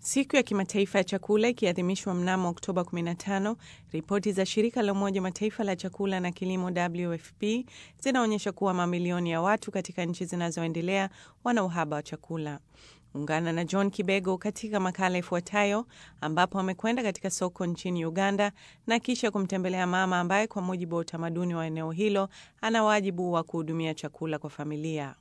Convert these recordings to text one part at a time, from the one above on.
Siku ya kimataifa ya chakula ikiadhimishwa mnamo Oktoba 15, ripoti za shirika la Umoja Mataifa la chakula na kilimo WFP zinaonyesha kuwa mamilioni ya watu katika nchi zinazoendelea wana uhaba wa chakula. Ungana na John Kibego katika makala ifuatayo ambapo amekwenda katika soko nchini Uganda na kisha kumtembelea mama ambaye kwa mujibu wa utamaduni wa eneo hilo ana wajibu wa kuhudumia chakula kwa familia.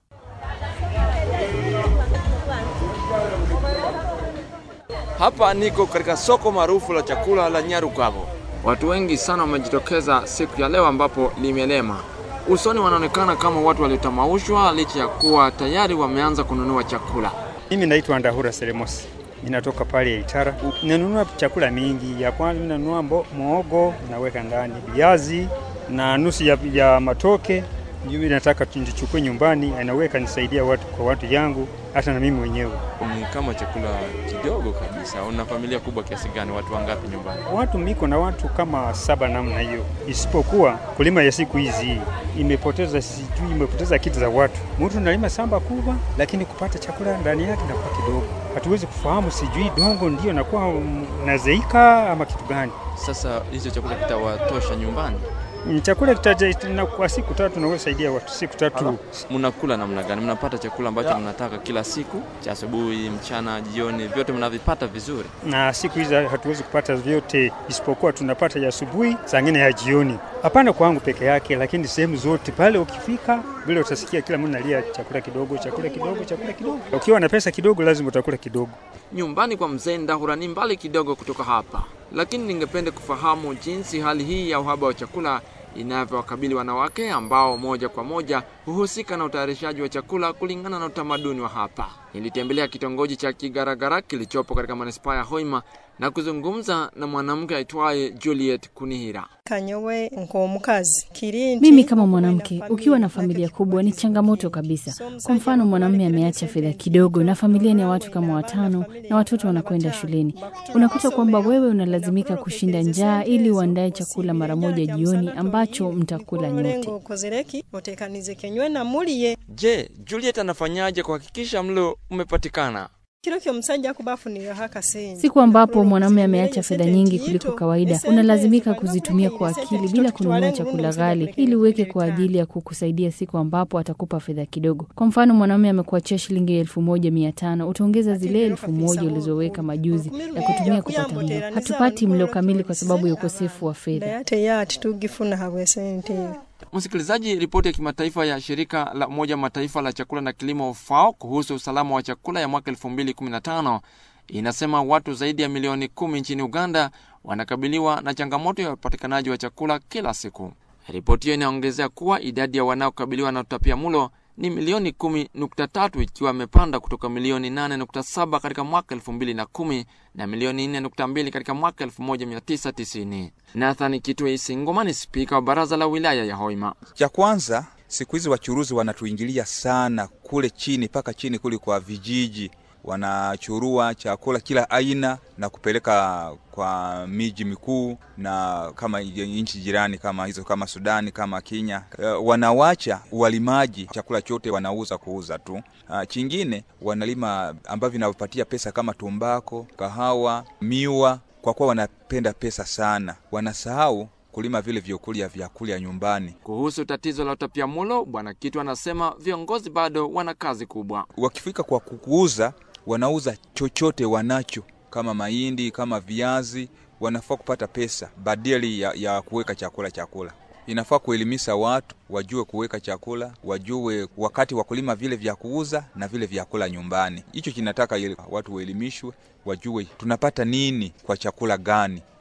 Hapa niko katika soko maarufu la chakula la Nyarugabo. Watu wengi sana wamejitokeza siku ya leo ambapo limelema. Usoni wanaonekana kama watu waliotamaushwa licha ya kuwa tayari wameanza kununua chakula. Mimi naitwa Ndahura Selemosi, ninatoka pale Itara. Ninanunua chakula mingi. Ya kwanza ninanunua muhogo, naweka ndani viazi na nusu ya, ya matoke. Mimi nataka nichukue nyumbani, anaweka nisaidia watu kwa watu yangu, hata na mimi mwenyewe. Ni kama chakula kidogo kabisa. Una familia kubwa kiasi gani? Watu wangapi nyumbani? Watu miko na watu kama saba namna hiyo, isipokuwa kulima ya siku hizi imepoteza, sijui imepoteza kitu za watu. Mtu nalima samba kubwa, lakini kupata chakula ndani yake nakuwa kidogo. Hatuwezi kufahamu, sijui dongo ndio nakuwa nazeika ama kitu gani. Sasa hicho chakula kitawatosha nyumbani? Chakula kitaja kwa siku tatu, naweza saidia watu siku tatu. Mnakula namna gani? Mnapata chakula ambacho mnataka kila siku, cha asubuhi, mchana, jioni, vyote mnavipata vizuri? Na siku hizi hatuwezi kupata vyote, isipokuwa tunapata ya asubuhi, saa ingine ya jioni. Hapana kwangu peke yake, lakini sehemu zote pale ukifika vile utasikia kila mtu analia chakula kidogo, chakula kidogo, chakula kidogo. Ukiwa na pesa kidogo, lazima utakula kidogo. Nyumbani kwa mzee Ndahura ni mbali kidogo kutoka hapa, lakini ningependa kufahamu jinsi hali hii ya uhaba wa chakula inavyowakabili wanawake ambao moja kwa moja huhusika na utayarishaji wa chakula kulingana na utamaduni wa hapa. Nilitembelea kitongoji cha Kigaragara kilichopo katika manispaa ya Hoima na kuzungumza na mwanamke aitwaye Juliet Kunihira. kanyowe nk'omukazi kirindi Mimi kama mwanamke, ukiwa na familia kubwa ni changamoto kabisa. Kwa mfano, mwanamume ameacha fedha kidogo na familia ni ya watu kama watano na watoto wanakwenda shuleni, unakuta kwamba wewe unalazimika kushinda njaa ili uandae chakula mara moja jioni ambacho mtakula nyote. okozereki otekanize kenywe na muliye Je, Juliet anafanyaje kuhakikisha mlo umepatikana? kiro kyomusajja akuba afuniraho akasenje Siku ambapo mwanamume ameacha fedha nyingi kuliko kawaida, unalazimika kuzitumia kwa akili bila kununua chakula ghali, ili uweke kwa ajili ya kukusaidia siku ambapo atakupa fedha kidogo. Kwa mfano, mwanamume amekuachia shilingi elfu moja mia tano utaongeza zile elfu moja ulizoweka majuzi ya kutumia kupata mlo. Hatupati mlo kamili kwa sababu ya ukosefu wa fedha. ate ye ati tugifuna habwe sente Msikilizaji, ripoti ya kimataifa ya shirika la Umoja Mataifa la chakula na kilimo FAO kuhusu usalama wa chakula ya mwaka 2015 inasema watu zaidi ya milioni kumi nchini Uganda wanakabiliwa na changamoto ya upatikanaji wa chakula kila siku. Ripoti hiyo inaongezea kuwa idadi ya wanaokabiliwa na utapiamlo ni milioni 10.3 ikiwa imepanda kutoka milioni 8.7 katika mwaka 2010 na milioni 4.2 katika mwaka 1990. Nathan Kitwe Isingoma ni spika wa baraza la wilaya ya Hoima. Cha kwanza, siku hizi wachuruzi wanatuingilia sana kule chini mpaka chini kule kwa vijiji, wanachurua chakula kila aina na kupeleka kwa miji mikuu na kama nchi jirani kama hizo kama Sudani kama Kenya. Uh, wanawacha walimaji chakula chote wanauza kuuza tu. Uh, chingine wanalima ambavyo vinawapatia pesa kama tumbako, kahawa, miwa, kwa kuwa wanapenda pesa sana, wanasahau kulima vile vyokulia vyakulia nyumbani. Kuhusu tatizo la utapiamlo, Bwana Kitu anasema viongozi bado wana kazi kubwa. Wakifika kwa kuuza, wanauza chochote wanacho kama mahindi kama viazi, wanafaa kupata pesa badili ya, ya kuweka chakula chakula. Inafaa kuelimisha watu wajue kuweka chakula, wajue wakati wa kulima vile vya kuuza na vile vya kula nyumbani. Hicho kinataka ili watu waelimishwe, wajue tunapata nini kwa chakula gani